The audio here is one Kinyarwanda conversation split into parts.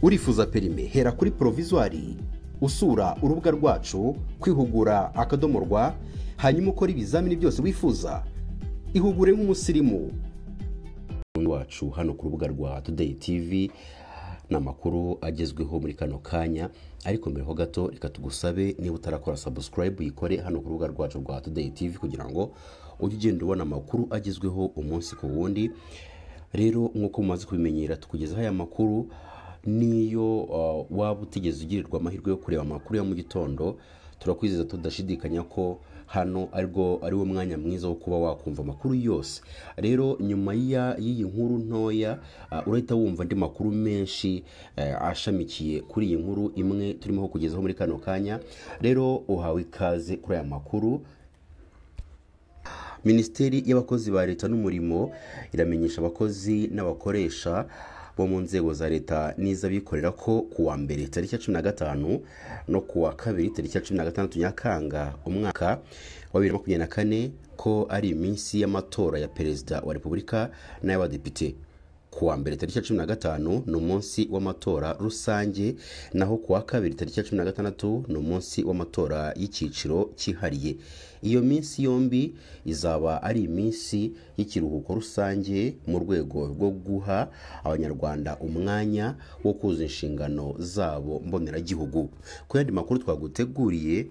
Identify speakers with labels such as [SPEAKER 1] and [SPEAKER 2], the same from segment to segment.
[SPEAKER 1] urifuza perime hera kuri porovizuwari usura urubuga rwacu kwihugura akadomo rwa hanyuma ukora ibizamini byose wifuza ihugure nk'umusirimu wacu hano ku rubuga rwa tudeyi tivi ni amakuru agezweho muri kano kanya ariko mbere ho gato reka tugusabe niba utarakora sabusikarayibu yikore hano ku rubuga rwacu rwa tudeyi tivi kugira ngo ujye ugenda ubona amakuru agezweho umunsi ku wundi rero nk'uko mumaze kubimenyera tukugezaho aya makuru niyo waba utigeze ugirirwa amahirwe yo kureba amakuru ya mu gitondo turakwizeza tudashidikanya ko hano aribwo ari wo mwanya mwiza wo kuba wakumva amakuru yose rero nyuma y'iyi nkuru ntoya urahita wumva andi makuru menshi ashamikiye kuri iyi nkuru imwe turimo kugezaho muri kano kanya rero uhawe ikaze kuri aya makuru minisiteri y'abakozi ba leta n'umurimo iramenyesha abakozi n'abakoresha bo mu nzego za leta n'iz'abikorera ko ku wa mbere tariki ya cumi na gatanu no ku wa kabiri tariki ya cumi na gatandatu nyakanga umwaka wa bibiri na makumyabiri na kane ko ari iminsi y'amatora ya perezida wa repubulika n'ay'abadepite ku wa mbere tariki ya cumi na gatanu ni umunsi w'amatora rusange naho ku wa kabiri tariki ya cumi na gatandatu ni umunsi w'amatora y'icyiciro cyihariye iyo minsi yombi izaba ari iminsi y'ikiruhuko rusange mu rwego rwo guha abanyarwanda umwanya wo kuzuza inshingano zabo mboneragihugu ku yandi makuru twaguteguriye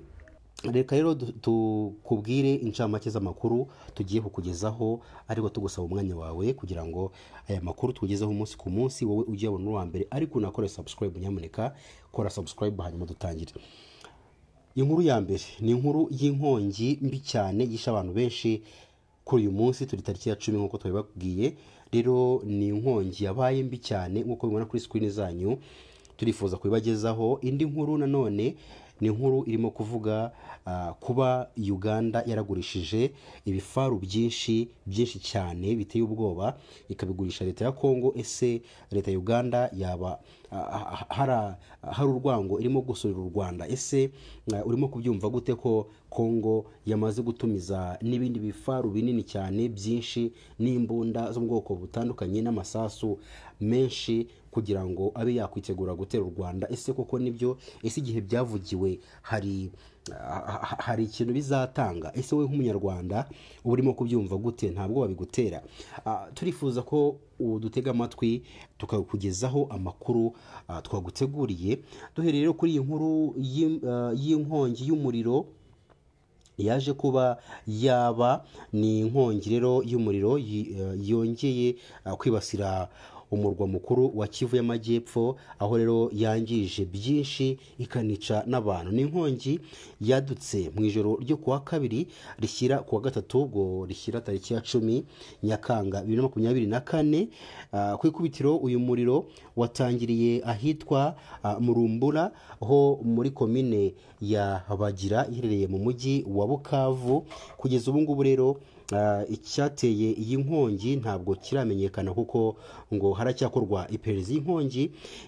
[SPEAKER 1] reka rero tukubwire incamake z'amakuru tugiye kukugezaho ariko tugusaba umwanya wawe kugira ngo aya makuru tugezeho umunsi ku munsi wowe ujye wabona uwa mbere ariko unakore sabusikarayibu nyamuneka kora sabusikarayibu hanyuma dutangire inkuru ya mbere ni inkuru y'inkongi mbi cyane yishe abantu benshi kuri uyu munsi turi tariki ya cumi nk'uko twabibabwiye rero ni inkongi yabaye mbi cyane nk'uko bibona kuri sikirini zanyu turifuza kubibagezaho indi nkuru nanone ni inkuru irimo kuvuga kuba uganda yaragurishije ibifaru byinshi byinshi cyane biteye ubwoba ikabigurisha leta ya kongo ese leta ya uganda yaba hari urwango irimo gusurira u rwanda ese urimo kubyumva gute ko kongo yamaze gutumiza n'ibindi bifaru binini cyane byinshi n'imbunda zo mu bwoko butandukanye n'amasasu menshi kugira ngo abe yakwitegura gutera u rwanda ese koko nibyo ese igihe byavugiwe hari hari ikintu bizatanga ese wowe nk'umunyarwanda uba urimo kubyumva gute ntabwo babigutera turifuza ko dutega amatwi tukakugezaho amakuru twaguteguriye duhereye rero kuri iyi nkuru y'inkongi y'umuriro yaje kuba yaba ni inkongi rero y'umuriro yongeye kwibasira umurwa mukuru wa kivu y'amajyepfo aho rero yangije byinshi ikanica n'abantu ni inkongi yadutse mu ijoro ryo ku wa kabiri rishyira ku wa gatatu ubwo rishyira tariki ya cumi nyakanga bibiri na makumyabiri na kane ku ikubitiro uyu muriro watangiriye ahitwa murumbura ho muri komine ya bagira iherereye mu mujyi wa bukavu kugeza ubu ngubu rero icyateye iyi nkongi ntabwo kiramenyekana kuko ngo haracyakorwa iperereza iyi nkongi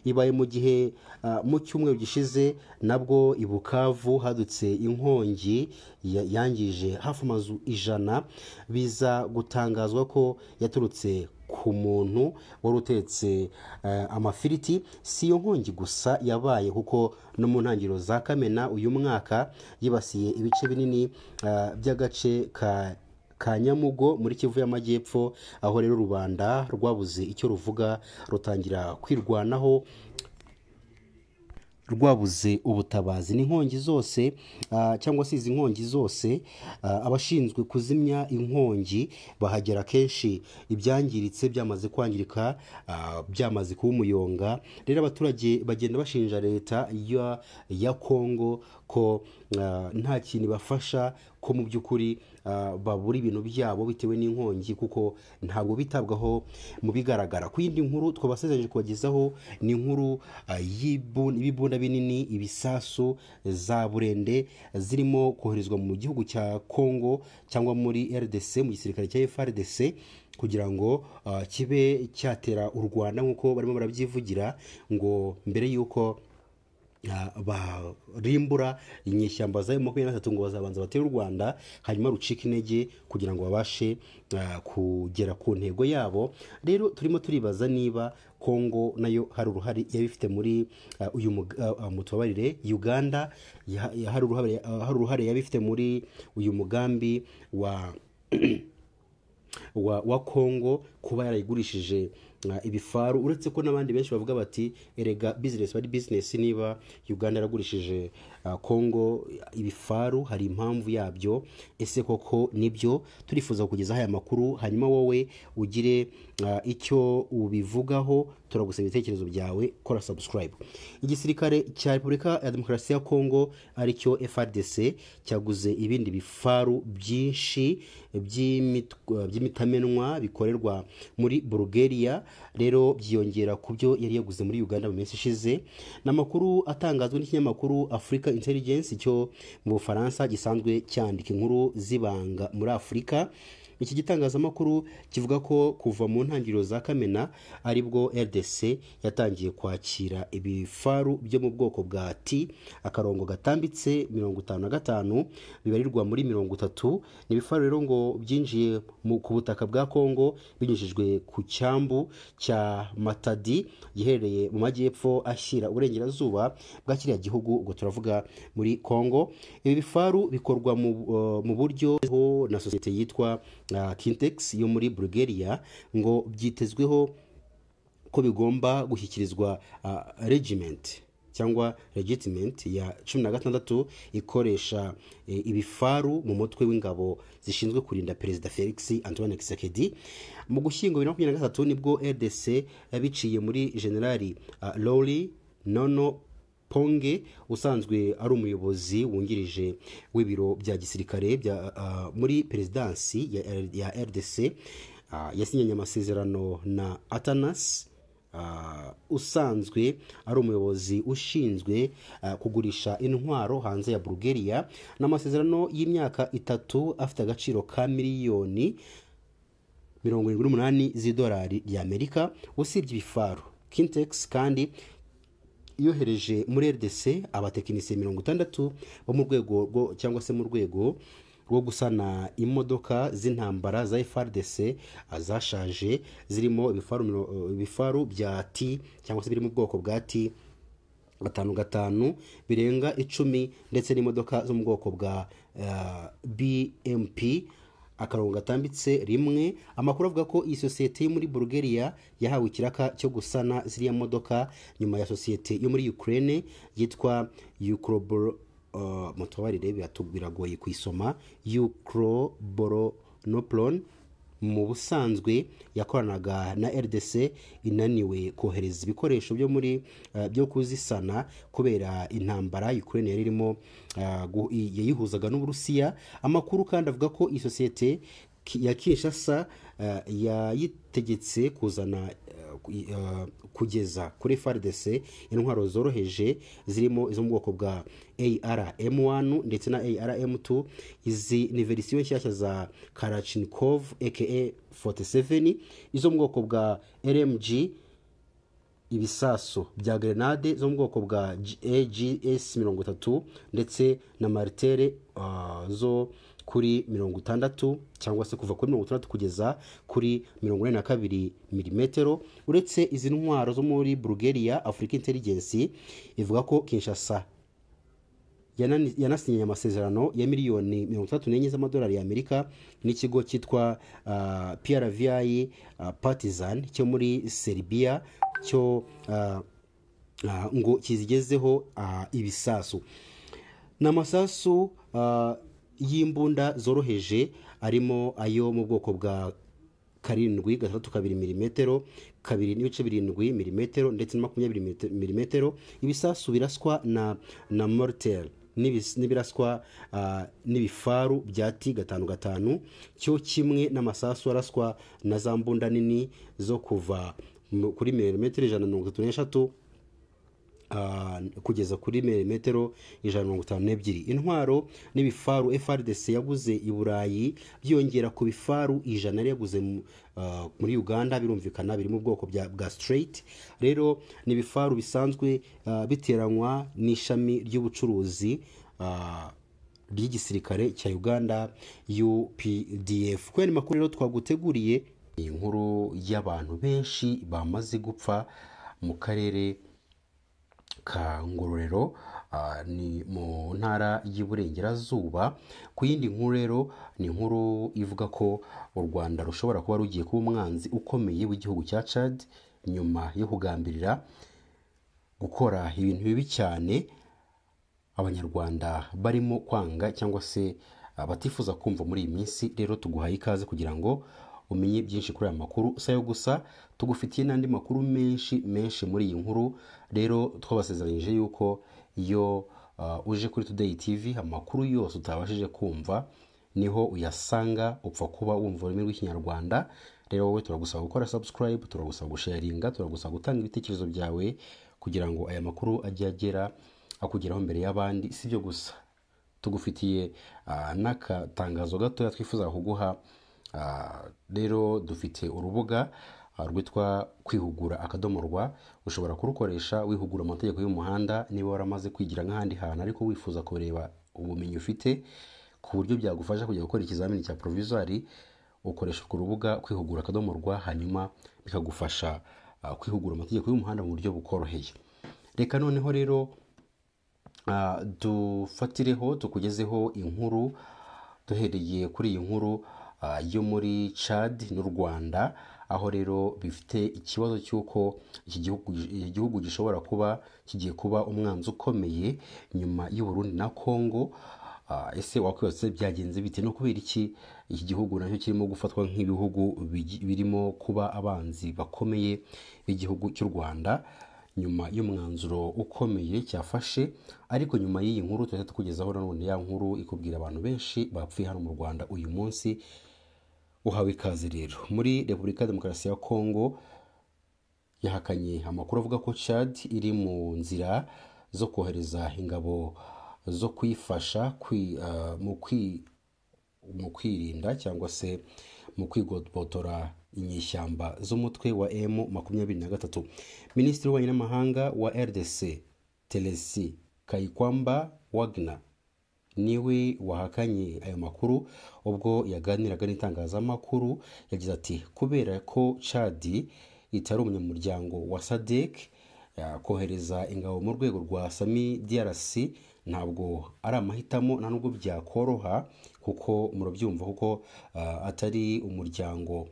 [SPEAKER 1] ibaye mu gihe mu cyumweru gishize nabwo i bukavu hadutse inkongi yangije hafi amazu ijana biza gutangazwa ko yaturutse ku muntu wari utetse amafiriti si iyo nkongi gusa yabaye kuko no mu ntangiriro za kamena uyu mwaka yibasiye ibice binini by'agace ka kanyamugo muri kivu y'amajyepfo aho rero rubanda rwabuze icyo ruvuga rutangira kwirwanaho rwabuze ubutabazi ni inkongi zose cyangwa se izi nkongi zose abashinzwe kuzimya inkongi bahagera kenshi ibyangiritse byamaze kwangirika byamaze kuba umuyonga rero abaturage bagenda bashinja leta ya kongo ko nta kintu ibafasha ko mu by'ukuri babura ibintu byabo bitewe n'inkongi kuko ntabwo bitabwaho mu bigaragara ku yindi nkuru twabasezeranyije kubagezaho ni inkuru y'ibibunda binini ibisasu za burende zirimo koherezwa mu gihugu cya kongo cyangwa muri rdc mu gisirikare cya frdc kugira ngo kibe cyatera u rwanda nk'uko barimo barabyivugira ngo mbere y'uko ah, barimbura inyeshyamba za M23 ngo bazabanza batere u Rwanda hanyuma rucika intege kugira ngo babashe ah, kugera ku ntego yabo rero turimo turibaza niba Kongo nayo hari uruhare yabifite muri ah, uyu mug- ah, ah, mutubabarire Uganda ya- ya- hari uruhare ah, hari uruhare yabifite muri uyu mugambi wa wa, wa Congo kuba yarayigurishije uh, ibifaru uretse ko n'abandi benshi bavuga bati erega business bari business niba Uganda yaragurishije uh, Congo ibifaru hari impamvu yabyo ese koko nibyo turifuza kugezaho aya makuru hanyuma wowe ugire uh, icyo ubivugaho turagusaba ibitekerezo byawe kora subscribe igisirikare cya Repubulika ya Demokarasi ya Congo aricyo FARDC cyaguze ibindi bifaru byinshi by'imitw- by'imitamenwa bikorerwa muri Bulgaria rero byiyongera ku byo yari yaguze muri Uganda mu minsi ishize ni amakuru atangazwa n'ikinyamakuru Africa Intelligence cyo mu Bufaransa gisanzwe cyandika inkuru z'ibanga muri Afurika iki gitangazamakuru kivuga ko kuva mu ntangiriro za kamena aribwo rdc yatangiye kwakira ibifaru byo mu bwoko bwa t akarongo gatambitse mirongo itanu na gatanu bibarirwa muri mirongo itatu ni ibifaru rero ngo byinjiye mu- ku butaka bwa kongo binyujijwe ku cyambu cya matadi giherereye mu majyepfo ashyira uburengerazuba bwa kiriya gihugu ubwo turavuga muri kongo ibi bifaru bikorwa mu, eh, mu buryo ho na sosiyete yitwa uh, kintex yo muri bulgaria ngo byitezweho ko bigomba gushyikirizwa uh, regiment cyangwa regiment ya cumi na gatandatu ikoresha eh, ibifaru mu mutwe w'ingabo zishinzwe kurinda perezida felix antoine kisekedi mu gushyingo bibiri na makumyabiri na gatatu nibwo rdc yabiciye muri generali uh, lori nono ponge usanzwe ari umuyobozi wungirije w'ibiro bya gisirikare bya, ah, muri perezidansi ya, ya rdc ah, yasinyanye amasezerano na atanas ah, usanzwe ari umuyobozi ushinzwe ah, kugurisha intwaro hanze ya bulgaria ni amasezerano y'imyaka itatu afite agaciro ka miliyoni mirongo irindwi n'umunani z'idolari ry'amerika usibye ibifaru kintex kandi yohereje muri rdc abatekinisiye mirongo itandatu bo mu rwego rwo cyangwa se mu rwego rwo gusana imodoka z'intambara za frdc ah, zashaje zirimo ibifaru, miro- eh, ibifaru bya t cyangwa se biri mu bwoko bwa t gatanu gatanu birenga icumi ndetse n'imodoka zo mu bwoko bwa eh, bmp akarongo gatambitse rimwe amakuru avuga ko iyi sosiyete yo muri bulgaria yahawe ikiraka cyo gusana ziriya modoka nyuma ya sosiyete yo muri ukraine yitwa ukrobor uh, mutubarire biratu- biragoye kuyisoma ukroboronoplon mu busanzwe yakoranaga na rdc inaniwe kohereza ibikoresho byo muri eh, byo kuzisana kubera intambara ukraine yari irimo eh, gu- i- yayihuzaga n'uburusiya amakuru kandi avuga ko iyi sosiyete ki- ya kinshasa eh, yayitegetse kuzana eh, ku- i- eh, kugeza kuri frdc intwaro zoroheje zirimo izo mu bwoko bwa arm1 ndetse na arm2 izi ni verisiyo nshyashya za karachinkov aka 47 izo mu bwoko bwa rmg ibisasu bya grenade zo mu bwoko bwa AGS 30 ndetse na martere ah, zo kuri 60 cyangwa se kuva kuri 60 kugeza kuri 42 mm uretse izi ntwaro zo muri Bulgaria Africa Intelligence ivuga ko Kinshasa yanani- yanasinyanye amasezerano ya miliyoni mirongo itandatu n'enye z'amadolari y'amerika n'ikigo cyitwa ah, prvi ah, partizan cyo muri serbia cyo ah, ah, ngo kizigezeho ah, ibisasu ni amasasu ah, y'imbunda zoroheje arimo ayo mu bwoko bwa karindwi gatandatu kabiri milimetero kabiri n'ibice birindwi milimetero ndetse na makumyabiri milite- milimetero ibisasu biraswa na na mortel n'ibis- n'ibiraswa ah, n'ibifaru bya ti gatanu gatanu cyo kimwe n'amasasu araswa na za mbunda nini zo kuva mu- kuri milimetero ijana na mirongo itatu n'eshatu ah, kugeza kuri milimetero ijana na mirongo itanu n'ebyiri intwaro n'ibifaru frdc yaguze i burayi byiyongera ku bifaru ijana yari yaguze mu- ah, muri uganda birumvikana biri mu bwoko bya- bwa straight rero ni ibifaru bisanzwe ah, biteranywa n'ishami ry'ubucuruzi ah, ry'igisirikare cya uganda updf kubera ni makuru rero twaguteguriye iyi nkuru y'abantu benshi bamaze gupfa mu karere ka ngororero ah, ni mu ntara y'uburengerazuba ku yindi nkuru rero ni inkuru ivuga ko u rwanda rushobora kuba rugiye kuba umwanzi ukomeye w'igihugu cya cad nyuma yo kugambirira gukora ibintu bibi cyane abanyarwanda barimo kwanga cyangwa se ah, batifuza kumva muri iyi minsi rero tuguhaye ikaze kugira ngo umenye byinshi kuri aya makuru si ayo gusa tugufitiye n'andi makuru menshi menshi muri iyi nkuru rero twabasezeranyije yuko iyo ah, uje kuri Today TV amakuru yose utabashije kumva niho uyasanga upfa kuba wumva ururimi rw'ikinyarwanda rero wowe turagusaba gukora subscribe turagusaba gusharinga turagusaba gutanga ibitekerezo byawe kugira ngo aya makuru ajye agera akugeraho mbere y'abandi si byo gusa tugufitiye ah, n'akatangazo gatoya twifuza kuguha Ah, rero dufite urubuga ah, rwitwa kwihugura akadomo rwa ushobora kurukoresha wihugura amategeko y'umuhanda niba waramaze kwigira nk'ahandi hantu ariko wifuza kureba ubumenyi ufite ku buryo byagufasha kujya gukora ikizamini cya porovisori ukoresha urwo rubuga kwihugura akadomo rwa hanyuma bikagufasha ah, kwihugura amategeko y'umuhanda mu buryo bukoroheye reka noneho rero Ah, dufatireho tukugezeho inkuru duhereye kuri iyi nkuru ah, yo muri Chad n'u Rwanda aho rero bifite ikibazo cy'uko iki gihugu iki gihugu gishobora kuba kigiye kuba umwanzi ukomeye nyuma y'u Burundi na Congo Ah, ese wakwibaza ati byagenze bite no kubera iki iki gihugu nacyo kirimo gufatwa nk'ibihugu bigi- birimo kuba abanzi bakomeye b'igihugu cy'u Rwanda nyuma y'umwanzuro ukomeye cyafashe ariko nyuma y'iyi nkuru tuhita tukugezaho nanone ya nkuru ikubwira abantu benshi bapfuye hano mu Rwanda uyu munsi uhawe ikaze rero muri Repubulika ya Demokarasi ya Kongo yahakanye amakuru avuga ko Chad iri mu nzira zo kohereza ingabo zo kuyifasha kwi, ah, mu kwi, mu kwirinda cyangwa se mu kwigobotora inyeshyamba z'umutwe wa M makumyabiri na gatatu minisitiri w'ububanyi n'amahanga wa RDC Telesi Kayikwamba Wagner niwe wahakanye ayo makuru ubwo yaganiraga n'itangazamakuru yagize ati kubera ko cadi itari umunyamuryango wa sadek kohereza ingabo mu rwego rwa sami drc ntabwo ari amahitamo nta nubwo byakoroha kuko murabyumva kuko ah, atari umuryango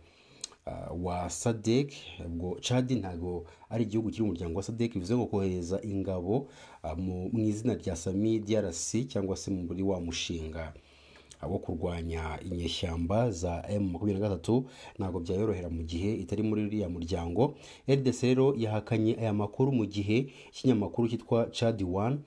[SPEAKER 1] ah, wa sadek ubwo cadi ntabwo ari igihugu kiri mu muryango wa sadek bivuze ngo kohereza ingabo ah, mu mu izina rya sami drc cyangwa se muri wa mushinga ah, wo kurwanya inyeshyamba za m makumyabiri na gatatu ntabwo byayorohera mu gihe itari muri uriya muryango rdc rero yahakanye aya makuru mu gihe ikinyamakuru cyitwa chad one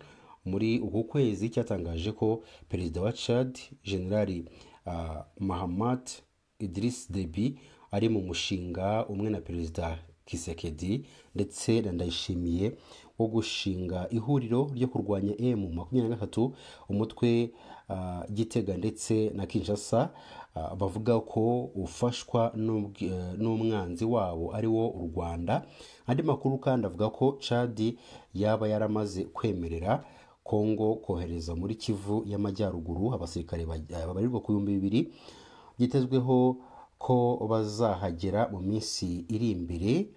[SPEAKER 1] muri uku kwezi cyatangaje ko perezida wa chad generali ah, mahamat Idris Deby ari mu mushinga umwe na perezida Kisekedi ndetse na Ndayishimiye wo gushinga ihuriro ryo kurwanya M makumyabiri na gatatu umutwe ah, Gitega ndetse na Kinshasa ah, bavuga ko ufashwa n'ubw- eh, n'umwanzi wabo ari wo u Rwanda andi makuru kandi avuga ko Chad yaba yaramaze kwemerera Kongo kohereza muri Kivu y'Amajyaruguru abasirikare ba- babarirwa ku bihumbi bibiri byitezweho ko bazahagera mu minsi iri imbere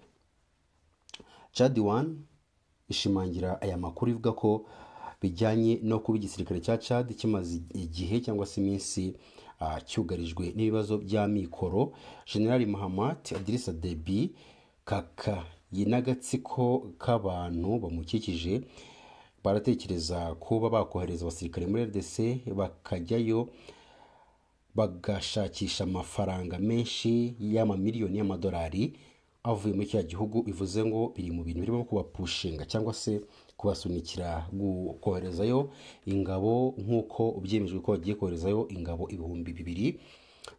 [SPEAKER 1] Chad One ishimangira aya makuru ivuga ko bijyanye no kuba igisirikare cya Chad kimaze igihe cyangwa se iminsi ah, cyugarijwe n'ibibazo by'amikoro General Mahamat Idrissa Deby kaka n'agatsiko k'abantu bamukikije baratekereza kuba bakohereza abasirikare muri RDC bakajyayo bagashakisha amafaranga menshi y'amamiliyoni y'amadolari avuye muri kiriya gihugu bivuze ngo biri mu bintu birimo kubapushinga cyangwa se kubasunikira gu- koherezayo ingabo nk'uko byemejwe ko bagiye koherezayo ingabo ibihumbi bibiri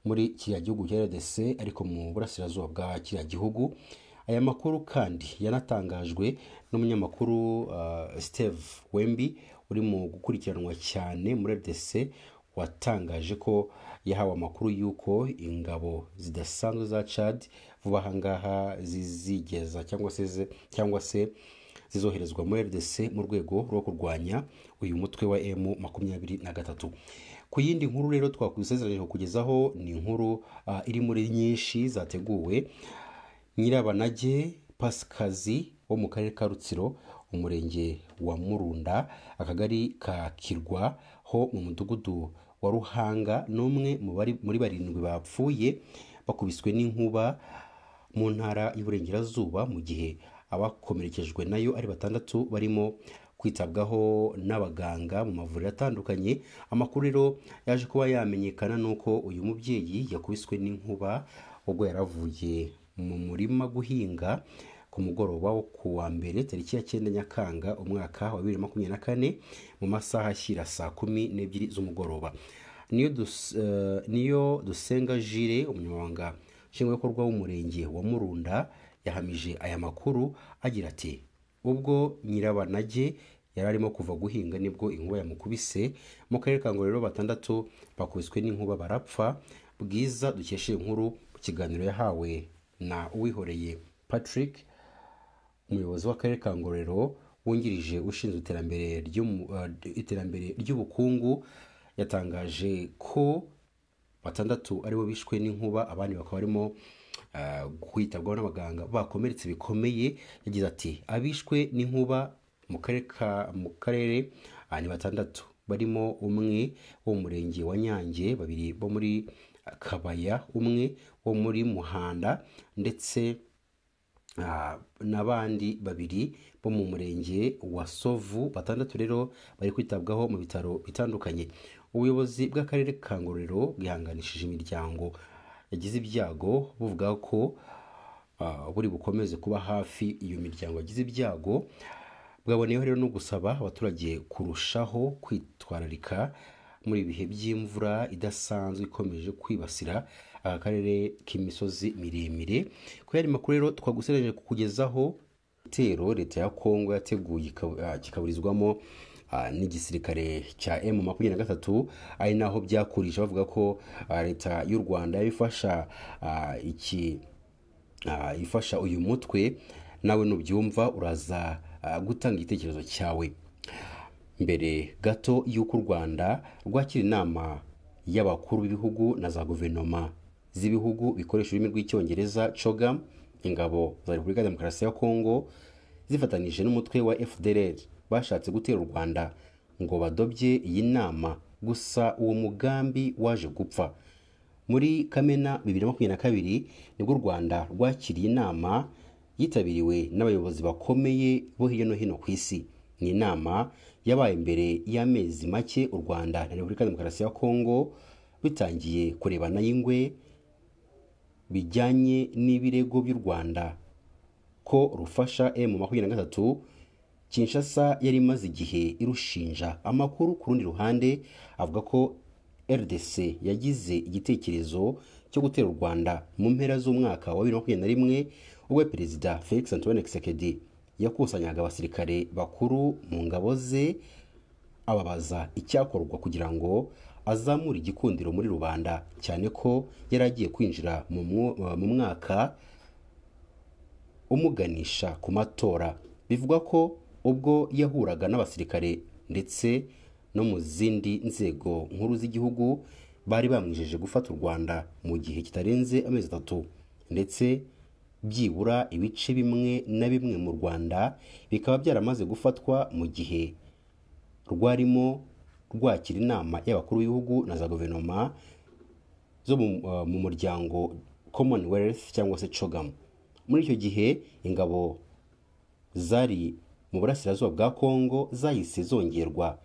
[SPEAKER 1] muri kiriya gihugu cya RDC ariko mu burasirazuba bwa kiriya gihugu aya makuru kandi yanatangajwe n'umunyamakuru uh, steve wembi uri mu gukurikiranwa cyane muri rdc watangaje ko yahawe amakuru y'uko ingabo zidasanzwe za chad vuba aha ngaha zizigeza cyangwa se ze- cyangwa se zizoherezwa muri rdc mu rwego rwo kurwanya uyu mutwe wa m makumyabiri na gatatu ku yindi nkuru rero twakusezeranije kukugezaho ni inkuru ah, iri muri nyinshi zateguwe nyirabanage pasikazi wo mu karere ka rutsiro umurenge wa murunda akagari ka kirwa ho mu mudugudu wa ruhanga n'umwe mu bari- muri barindwi bapfuye bakubiswe n'inkuba mu ntara y'uburengerazuba mu gihe abakomerekejwe nayo ari batandatu barimo kwitabwaho n'abaganga mu mavuriro atandukanye amakuru rero yaje kuba yamenyekana n'uko uyu mubyeyi yakubiswe n'inkuba ubwo yaravuye mu murima guhinga ku mugoroba wo ku wa mbere tariki ya cyenda nyakanga umwaka wa bibiri na makumyabiri na kane mu masaha ashyira saa kumi n'ebyiri z'umugoroba niyo, dus, eh, niyo dusenga jire umunyamabanga nshingwabikorwa w'umurenge wa murunda yahamije aya makuru agira ati ubwo nyirabanage yari arimo kuva guhinga nibwo inkuba yamukubise mu karere ka ngororero batandatu bakubiswe n'inkuba barapfa bwiza dukesha iyi nkuru mu kiganiro yahawe na uwihoreye patrick umuyobozi w'akarere ka ngororero wungirije ushinzwe iterambere ry'umu- eh, iterambere ry'ubukungu yatangaje ko batandatu aribo bishwe n'inkuba abandi bakaba barimo eh, kwitabwaho n'abaganga bakomeretse bikomeye yagize ati abishwe n'inkuba mu karere ka mu karere ah, ni batandatu barimo umwe wo mu murenge wa nyange babiri bo muri kabaya umwe wo muri muhanda ndetse Ah, n'abandi babiri bo mu murenge wa sovu batandatu rero bari kwitabwaho mu bitaro bitandukanye ubuyobozi bw'akarere ka ngororero bwihanganishije imiryango yagize ibyago buvuga ko ah, buri bukomeze kuba hafi iyo miryango yagize ibyago bwaboneyeho rero no gusaba abaturage kurushaho kwitwararika muri ibihe by'imvura idasanzwe ikomeje kwibasira aka karere k'imisozi miremire ko yari makuru rero twagusereje kukugezaho igitero leta ya kongo yateguye ikaba- ah, kikaburizwamo ah, n'igisirikare cya m makumyabiri na gatatu ari naho byakurisha bavuga ko ah, leta y'u rwanda yari ifasha ah, iki ah, ifasha uyu mutwe nawe nubyumva uraza ah, gutanga igitekerezo cyawe mbere gato y'uko u rwanda rwakira inama y'abakuru b'ibihugu na za guverinoma z'ibihugu bikoresha ururimi rw'icyongereza cogam ingabo za repubulika ya demokarasi ya kongo zifatanije n'umutwe wa fdr bashatse gutera u rwanda ngo badobye iyi nama gusa uwo mugambi waje gupfa muri kamena bibiri na makumyabiri na kabiri nibwo u rwanda rwakiriye inama yitabiriwe n'abayobozi bakomeye bo hirya no hino ku isi ni inama yabaye imbere y'amezi make u rwanda na repubulika ya demokarasi ya kongo bitangiye kurebana y'ingwe bijyanye n'ibirego by'u rwanda ko rufasha m makumyabiri na gatatu kinshasa yari imaze igihe irushinja amakuru ku rundi ruhande avuga ko rdc yagize igitekerezo cyo gutera u rwanda mu mpera z'umwaka wa bibiri na makumyabiri na rimwe ubwo perezida felix antoine kisekedi yakusanyaga abasirikare bakuru mu ngabo ze ababaza icyakorwa kugira ngo azamure igikundiro muri rubanda cyane ko yari agiye kwinjira mu mwo- mu mwaka umuganisha ku matora bivugwa ko ubwo yahuraga n'abasirikare ndetse no mu zindi nzego nkuru z'igihugu bari bamwijeje gufata u rwanda mu gihe kitarenze amezi atatu ndetse byibura ibice bimwe na bimwe mu rwanda bikaba byaramaze gufatwa mu gihe rwarimo rwakira inama y'abakuru b'ibihugu na za guverinoma zo mu, uh, mu muryango commonwealth cyangwa se cogam muri icyo gihe ingabo zari mu burasirazuba bwa kongo zahise zongerwa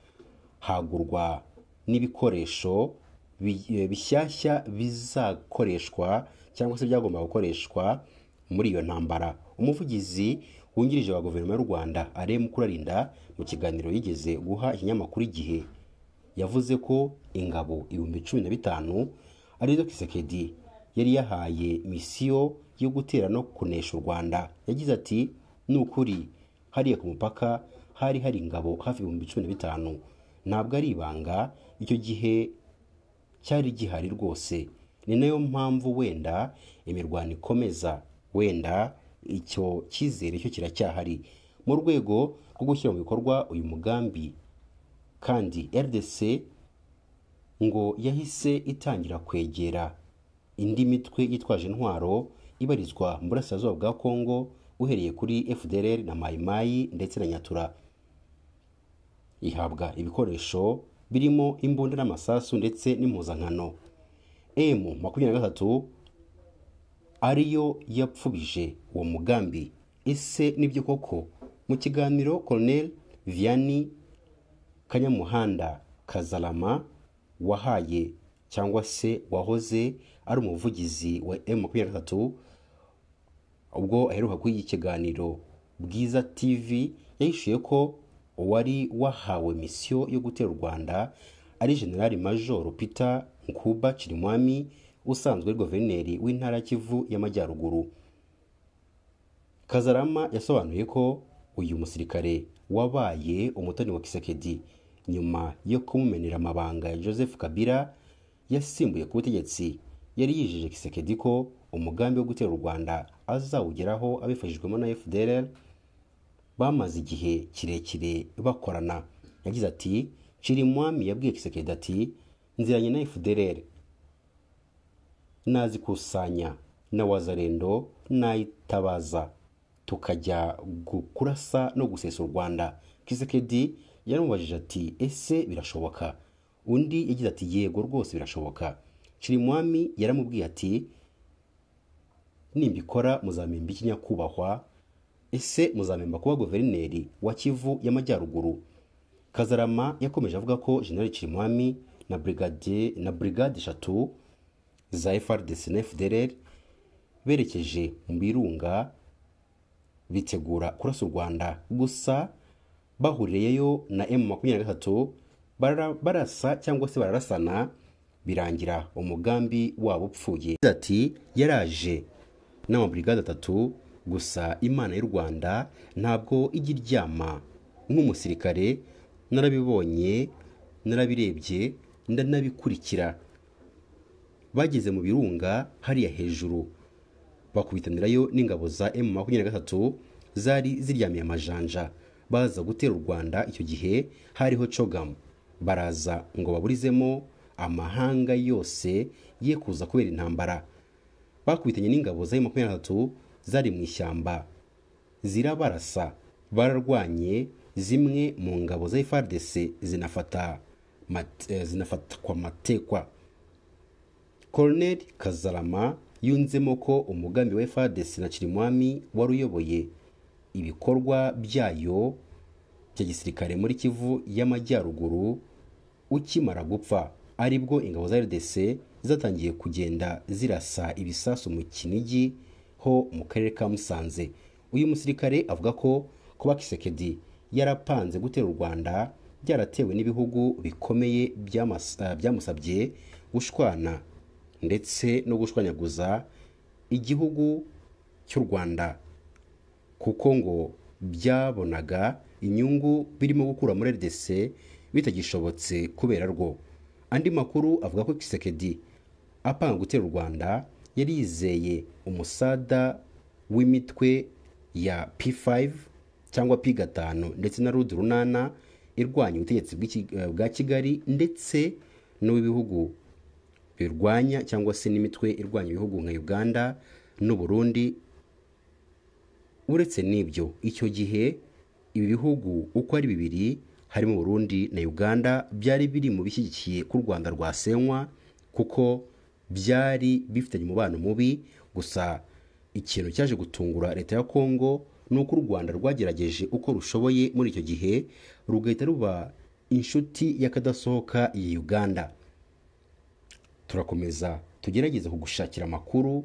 [SPEAKER 1] hagurwa n'ibikoresho bi- eh, bishyashya bizakoreshwa cyangwa se byagomba gukoreshwa muri iyo ntambara umuvugizi wungirije wa guverinoma y'u rwanda ale mukurarinda mu kiganiro yigeze guha ikinyamakuru igihe yavuze ko ingabo ibihumbi cumi na bitanu arizo kisekedi yari yahaye misiyo yo gutera no kunesha u rwanda yagize ati ni ukuri hariya ku mupaka hari hari ingabo hafi ibihumbi cumi na bitanu ntabwo ari ibanga icyo gihe cyari gihari rwose ni nayo mpamvu wenda imirwano ikomeza wenda icyo cyizere cyo kiracyahari mu rwego rwo gushyira mu bikorwa uyu mugambi kandi rdc ngo yahise itangira kwegera indi mitwe yitwaje intwaro ibarizwa mu burasirazuba bwa kongo uhereye kuri fdr na mayimayi ndetse na nyatura ihabwa ibikoresho birimo imbunda n'amasasu ndetse n'impuzankano m makumyabiri na gatatu ariyo yapfubije uwo mugambi ese nibyo koko mu kiganiro colonel vianney kanyamuhanda kazarama wahaye cyangwa se wahoze ari umuvugizi wa m makumyabiri na gatatu ubwo aheruka kuri iki kiganiro bwiza tv yahishuye ko uwari wahawe misiyo yo gutera u rwanda ari generali major peter nkuba kirimwami usanzwe ari guverineri w'intara ya kivu y'amajyaruguru kazarama yasobanuye ko uyu musirikare wabaye umutoni wa kisekedi nyuma yo kumumenera amabanga ya joseph kabila yasimbuye ku butegetsi yari yijeje kisekedi ko umugambi wo gutera u rwanda azawugeraho abifashijwemo na fdr bamaze igihe kirekire bakorana yagize ati Chirimwami yabwiye Kisekedi ati nziranye na FDLR nazikusanya na wazarendo nayitabaza tukajya gu- kurasa no gusesa u Rwanda Kisekedi yaramubajije ati ese birashoboka undi yagize ati yego rwose birashoboka Chirimwami yaramubwiye ati nimbikora muzamemba iki nyakubahwa ese muzamemba kuba guverineri wa kivu y'amajyaruguru kazarama yakomeje avuga ko generali kirimwami na brigade na brigade eshatu za frdc na fdrr berekeje mu birunga bitegura kurasa u rwanda gusa bahuriyeyo na m makumyabiri na gatatu bara- barasa cyangwa se bararasana birangira umugambi wabo upfuye Yagize ati yaraje n'amaburigade atatu gusa imana y'u rwanda ntabwo ijya iryama nk'umusirikare narabibonye narabirebye ndanabikurikira bageze mu birunga hariya hejuru bakubitanirayo n'ingabo za M makumyabiri na gatatu zari ziryamiye amajanja baza gutera u Rwanda icyo gihe hariho cogamu baraza ngo baburizemo amahanga yose ye kuza kubera intambara bakubitanye n'ingabo za M makumyabiri na gatatu zari mu ishyamba zirabarasa bararwanye zimwe mu ngabo za FARDC zinafata mat- eh, zinafatwa matekwa Colonel Kazarama yunzemo ko umugambi wa FARDC na Kirimwami wari uyoboye ibikorwa byayo bya gisirikare muri Kivu y'Amajyaruguru ukimara gupfa aribwo ingabo za RDC zatangiye kugenda zirasa ibisasu mu Kinigi ho mu karere ka Musanze uyu musirikare avuga ko kuba Kisekedi yarapanze gutera u Rwanda byaratewe n'ibihugu bikomeye byamas- eh, byamusabye gushwana ndetse no gushwanyaguza igihugu cy'u Rwanda kuko ngo byabonaga inyungu birimo gukura muri RDC bitagishobotse kubera rwo andi makuru avuga ko Kisekedi apanga gutera u Rwanda yari yizeye umusada w'imitwe ya P5 cyangwa P5 ndetse na Rudi Runana irwanya ubutegetsi bw'iki- eh, bwa Kigali ndetse n'uw'ibihugu birwanya cyangwa se n'imitwe irwanya ibihugu nka Uganda n'u Burundi uretse n'ibyo icyo gihe ibi bihugu uko ari bibiri harimo Burundi na Uganda byari biri mu bishyigikiye ko u Rwanda rwasenywa kuko byari bifitanye umubano mubi gusa ikintu cyaje gutungura leta ya Kongo ni uko u Rwanda rwagerageje uko rushoboye muri icyo gihe rugahita ruba inshuti y'akadasohoka ya Uganda turakomeza tugerageze kugushakira amakuru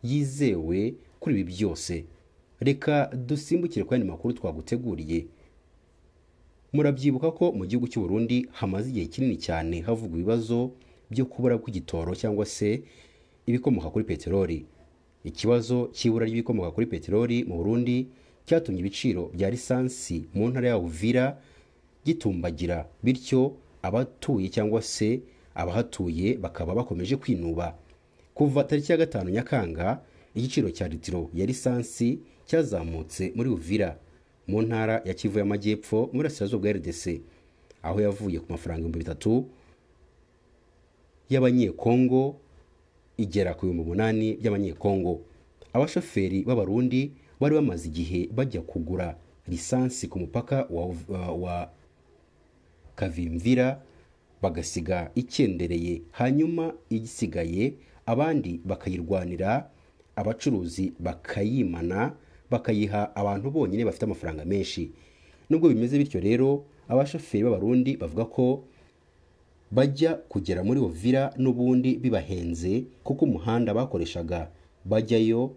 [SPEAKER 1] yizewe kuri ibi byose reka dusimbukire kuri andi makuru twaguteguriye murabyibuka ko mu gihugu cy'u Burundi hamaze igihe kinini cyane havugwa ibibazo byo kubura kw'igitoro cyangwa se ibikomoka kuri peteroli ikibazo cy'ibura ry'ibikomoka kuri peteroli mu burundi cyatumye ibiciro bya lisansi mu ntara ya uvira gitumbagira bityo abatuye cyangwa se abahatuye bakaba bakomeje kwinuba kuva tariki ya gatanu nyakanga igiciro cya litiro ya lisansi cyazamutse muri uvira mu ntara ya kivu y'amajyepfo mu burasirazuba bwa rdc aho yavuye ku mafaranga ibihumbi bitatu y'abanyekongo igera ku bihumbi umunani by'abanyekongo abashoferi b'abarundi bari bamaze igihe bajya kugura lisansi ku mupaka wa, wa, wa kavimvira bagasiga ikendereye hanyuma igisigaye abandi bakayirwanira abacuruzi bakayimana bakayiha abantu bonyine bafite amafaranga menshi nubwo bimeze bityo rero abashoferi b'abarundi bavuga ko bajya kugera muri Uvira n'ubundi bibahenze kuko umuhanda bakoreshaga bajyayo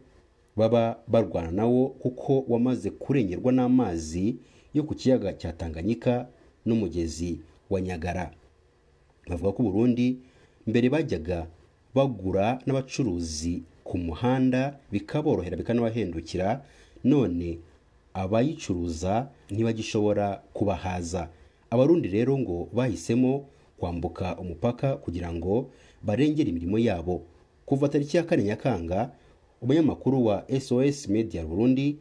[SPEAKER 1] baba barwana nawo kuko wamaze kurengerwa n'amazi yo ku kiyaga cya Tanganyika n'umugezi wa Nyagara bavuga ko Burundi mbere bajyaga bagura n'abacuruzi ku muhanda bikaborohera bikanabahendukira none abayicuruza ntibagishobora kubahaza abarundi rero ngo bahisemo kwambuka umupaka kugira ngo barengere imirimo yabo kuva tariki ya kane nyakanga umunyamakuru wa sos media burundi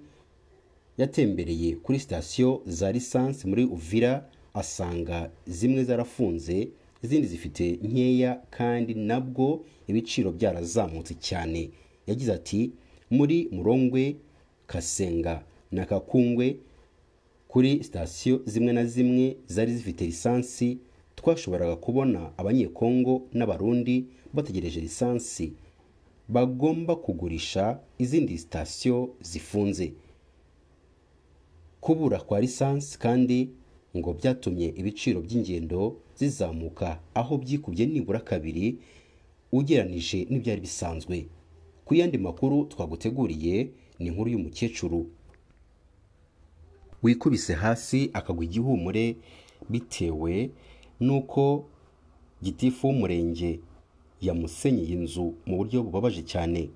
[SPEAKER 1] yatembereye kuri sitasiyo za lisansi muri uvira asanga zimwe zarafunze izindi zifite nkeya kandi nabwo ibiciro byarazamutse cyane yagize ati muri murongwe kasenga na kakungwe kuri sitasiyo zimwe na zimwe zari zifite lisansi twashoboraga kubona abanyekongo n'abarundi bategereje lisansi bagomba kugurisha izindi sitasiyo zifunze kubura kwa lisansi kandi ngo byatumye ibiciro by'ingendo zizamuka aho byikubye nibura kabiri ugereranije n'ibyari bisanzwe ku yandi makuru twaguteguriye ni inkuru y'umukecuru wikubise hasi akagwa igihumure bitewe nuko gitifu w'umurenge yamusenyeye inzu mu buryo bubabaje cyane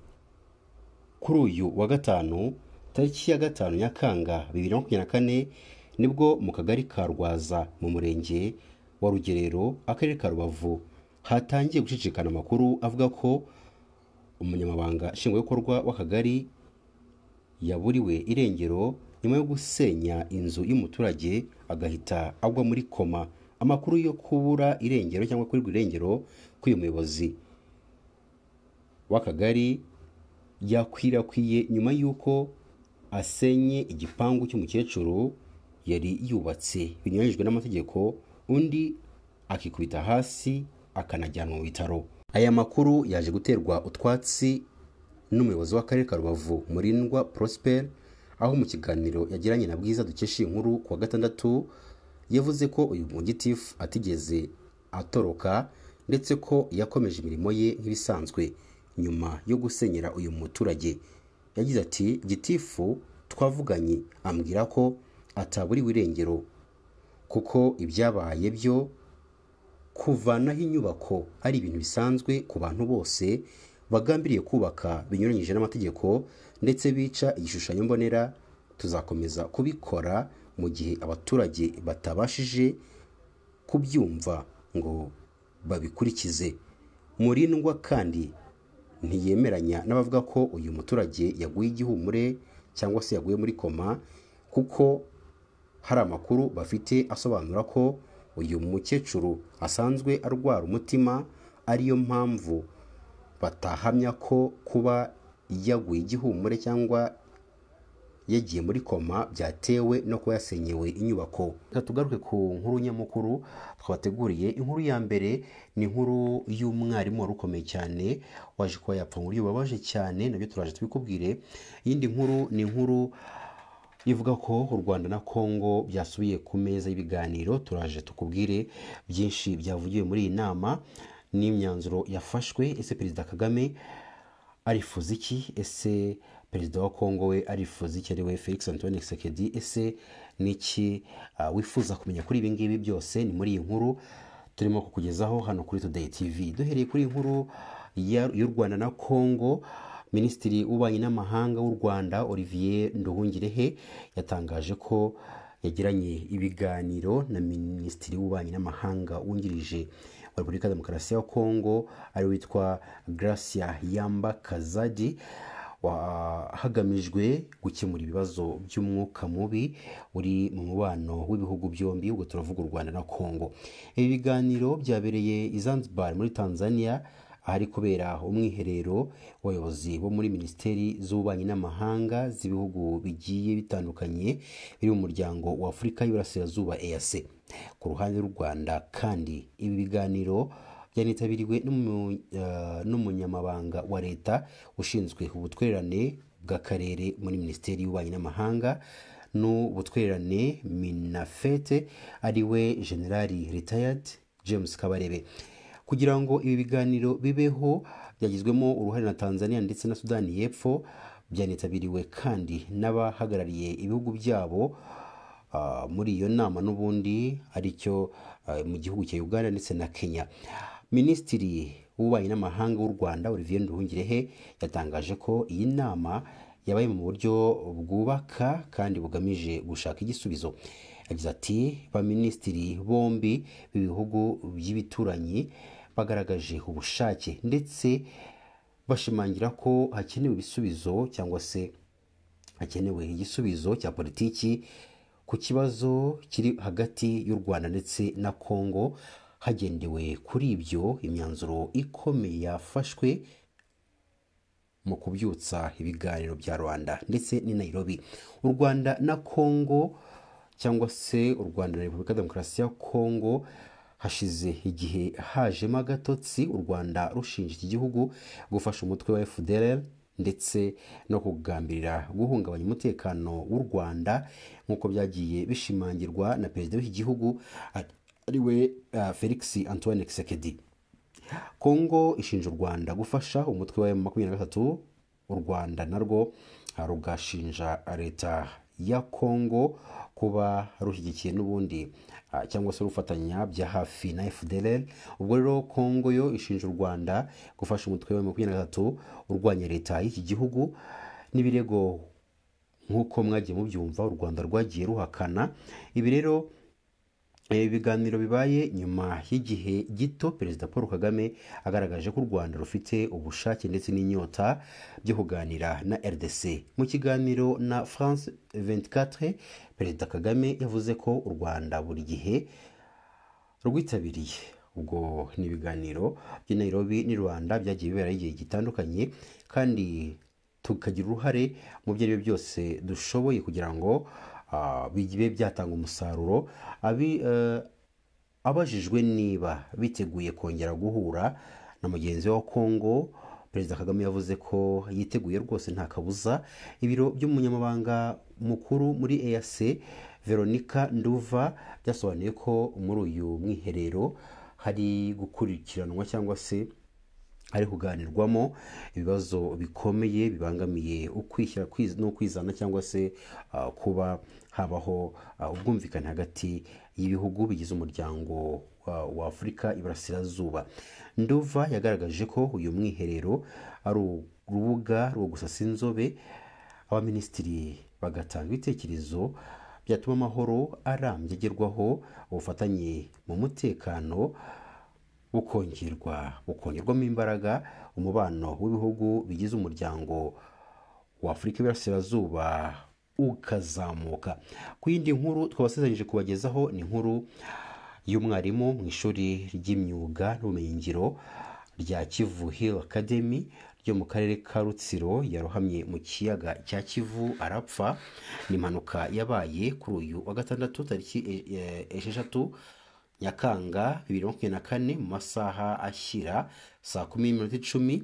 [SPEAKER 1] kuri uyu wa gatanu tariki ya gatanu nyakanga bibiri na makumyabiri na kane nibwo mu kagari ka rwaza mu murenge wa rugerero akarere ka rubavu hatangiye gucicikana amakuru avuga ko umunyamabanga nshingwabikorwa w'akagari yaburiwe irengero nyuma yo gusenya inzu y'umuturage agahita agwa muri koma amakuru yo kubura irengero cyangwa kurirwa irengero k'uyu muyobozi w'akagari yakwirakwiye nyuma y'uko asenye igipangu cy'umukecuru yari yubatse binyuranyijwe n'amategeko undi akikubita hasi akanajyanwa mu bitaro aya makuru yaje guterwa utwatsi n'umuyobozi w'akarere ka rubavu murindwa prosper aho mu kiganiro yagiranye na bwiza dukesha iyi nkuru kuwa gatandatu yavuze ko uyu mugitifu atigeze atoroka ndetse ko yakomeje imirimo ye nk'ibisanzwe nyuma yo gusenyera uyu muturage yagize ati gitifu twavuganye ambwira ko ataburiwe irengero kuko ibyabaye byo kuvanaho inyubako ari ibintu bisanzwe ku bantu bose bagambiriye kubaka binyuranyije n'amategeko ndetse bica igishushanyo mbonera tuzakomeza kubikora mu gihe abaturage batabashije kubyumva ngo babikurikize murindwa kandi ntiyemeranya n'abavuga ko uyu muturage yaguye igihumure cyangwa se yaguye muri koma kuko hari amakuru bafite asobanura ko uyu mukecuru asanzwe arwara umutima ariyo mpamvu batahamya ko kuba yaguye igihumure cyangwa yagiye muri koma byatewe no kuba yasenyewe inyubako reka tugaruke ku nkuru nyamukuru twabateguriye inkuru ya mbere ni inkuru y'umwarimu wari ukomeye cyane waje kuba yapfa mu buryo bubabaje cyane nabyo turaje tubikubwire iyindi nkuru ni inkuru ivuga ko u rwanda na congo byasubiye ku meza y'ibiganiro turaje tukubwire byinshi byavugiwe muri iyi nama n'imyanzuro yafashwe ese perezida kagame arifuza iki ese perezida wa congo we arifuza iki ariwe felix antoine sekedi ese niki uh, wifuza kumenya kuri ibi ngibi byose ni muri iyi nkuru turimo kukugezaho hano kuri today tv duhereye kuri inkuru y'u rwanda na congo minisitiri w'ububanyi n'amahanga w'u rwanda olivier nduhungirehe yatangaje ko yagiranye ibiganiro na minisitiri w'ububanyi n'amahanga wungirije wa repubulika ya demokarasi ya kongo ari witwa gracia yamba kazadi wa- hagamijwe gukemura ibibazo by'umwuka mubi uri mu mubano w'ibihugu byombi ubwo turavuga u rwanda na kongo ibi biganiro byabereye i zanzibar muri tanzania ahari kubera umwiherero w'abayobozi bo muri minisiteri z'ububanyi n'amahanga z'ibihugu bigiye bitandukanye biri mu muryango wa afurika y'iburasirazuba eac ku ruhande rw'u rwanda kandi ibi biganiro byanitabiriwe n'umu- eh, n'umunyamabanga wa leta ushinzwe ubutwererane bw'akarere muri minisiteri y'ububanyi n'amahanga n'ubutwererane minafete ariwe generali retired james kabarebe kugira ngo ibi biganiro bibeho byagizwemo uruhare na tanzania ndetse na sudani y'epfo byanitabiriwe kandi n'abahagarariye ibihugu byabo ah, muri iyo nama n'ubundi aricyo ah, mu gihugu cya uganda ndetse na kenya minisitiri w'ububanyi n'amahanga w'u rwanda olivier nduhungirehe yatangaje ko iyi nama yabaye mu buryo bwubaka kandi bugamije gushaka igisubizo yagize ati baminisitiri bombi b'ibihugu by'ibituranyi bagaragaje ubushake ndetse bashimangira ko hakenewe ibisubizo cyangwa se hakenewe igisubizo cya politiki ku kibazo kiri hagati y'u rwanda ndetse na kongo hagendewe kuri ibyo imyanzuro ikomeye yafashwe mu kubyutsa ibiganiro bya rwanda ndetse n'i nairobi u rwanda na kongo cyangwa se u rwanda na repubulika ya demokarasi ya kongo hashize igihe hajemo agatotsi u rwanda rushinja iki gihugu gufasha umutwe wa fdr ndetse no kugambirira guhungabanya umutekano w'u rwanda nk'uko byagiye bishimangirwa na perezida w'iki gihugu ariwe uh, felix antoine kisekedi kongo ishinja u rwanda gufasha umutwe wa M23 u rwanda narwo ah, rugashinja leta ya kongo kuba rushyigikiye n'ubundi ah, cyangwa se rufatanya bya hafi na fdr ubwo rero kongo yo ishinja u rwanda gufasha umutwe wa M23 urwanya leta y'iki gihugu n'ibirego nk'uko mwagiye mubyumva u rwanda rwagiye ruhakana ibi rero ibi biganiro bibaye nyuma y'igihe gito perezida paul kagame agaragaje ko u rwanda rufite ubushake ndetse n'inyota byo kuganira na rdc mu kiganiro na france 24 perezida kagame yavuze ko u rwanda buri gihe rwitabiriye ubwo ni ibiganiro by'i Nairobi n'i Rwanda byagiye biberaho igihe gitandukanye kandi tukagira uruhare mu byo ari byo byose dushoboye kugira ngo ah, bibe byatanga umusaruro abi eh, abajijwe niba biteguye kongera guhura na mugenzi we wa Kongo Perezida Kagame yavuze ko yiteguye rwose nta kabuza ibiro by'umunyamabanga mukuru muri EAC Veronica Nduva byasobanuye ko muri uyu mwiherero hari gukurikiranwa cyangwa se hari kuganirwamo ibibazo bikomeye bibangamiye ukwishyira kwiz- n'ukwizana cyangwa se ah, kuba habaho ah, ubwumvikane hagati y'ibihugu bigize umuryango wa- wa afurika iburasirazuba nduva yagaragaje ko uyu mwiherero ari urubuga rwo gusasa inzobe abaminisitiri bagatanga ibitekerezo byatuma amahoro arambye agerwaho ubufatanye mu mutekano bukongerwa bukongerwamo imbaraga umubano w'ibihugu bigize umuryango wa afurika y'iburasirazuba ukazamuka ku yindi nkuru twabasezeranyije kubagezaho ni inkuru y'umwarimu mu ishuri ry'imyuga n'ubumenyingiro rya kivu hill academy ryo mu karere ka rutsiro yarohamye mu kiyaga cya kivu arapfa ni impanuka yabaye kuri uyu wa gatandatu tariki eh, eh, esheshatu Nyakanga bibiri na makumyabiri na kane mu masaha ashyira saa kumi n'iminota icumi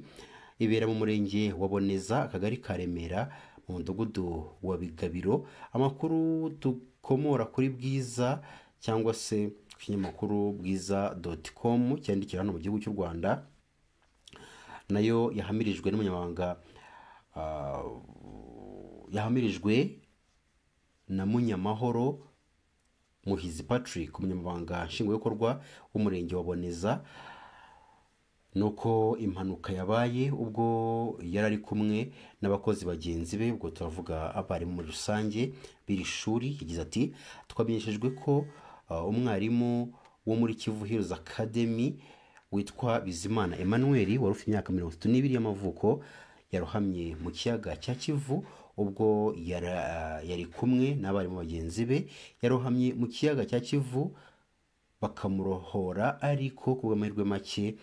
[SPEAKER 1] ibera mu murenge wa Boneza akagari ka Remera mu mudugudu wa Bigabiro amakuru dukomora kuri Bwiza cyangwa se ku kinyamakuru bwiza doti komu cyandikira hano mu gihugu cy'u Rwanda nayo yahamirijwe n'umunyamabanga ah, yahamirijwe na Munyamahoro Muhizi Patrick umunyamabanga nshingwabikorwa w'umurenge wa Boneza ni uko impanuka yabaye ubwo yari ari kumwe n'abakozi bagenzi be ubwo turavuga abarimu muri rusange b'iri shuri yagize ati twamenyeshejwe ko uh, umwarimu wo muri kivu hills academy witwa bizimana emmanuel wari ufite imyaka mirongo itatu n'ibiri y'amavuko yarohamye mu kiyaga cya kivu ubwo yara- yari kumwe n'abarimu bagenzi be yarohamye mu kiyaga cya kivu bakamurohora ariko ku bw'amahirwe make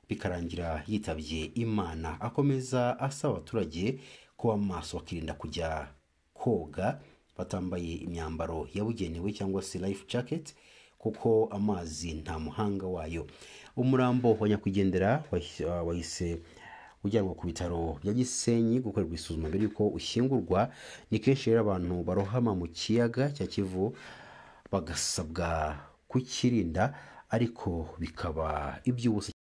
[SPEAKER 1] bikarangira yitabye imana akomeza asaba abaturage kuba maso bakirinda kujya koga batambaye imyambaro yabugenewe cyangwa se life jacket kuko amazi nta muhanga wayo umurambo wa nyakwigendera wahise- wahise ujyanwa ku bitaro bya gisenyi gukorerwa isuzuma mbere y'uko ushyingurwa ni kenshi rero abantu barohama mu kiyaga cya kivu bagasabwa kukirinda ariko bikaba iby'ubusa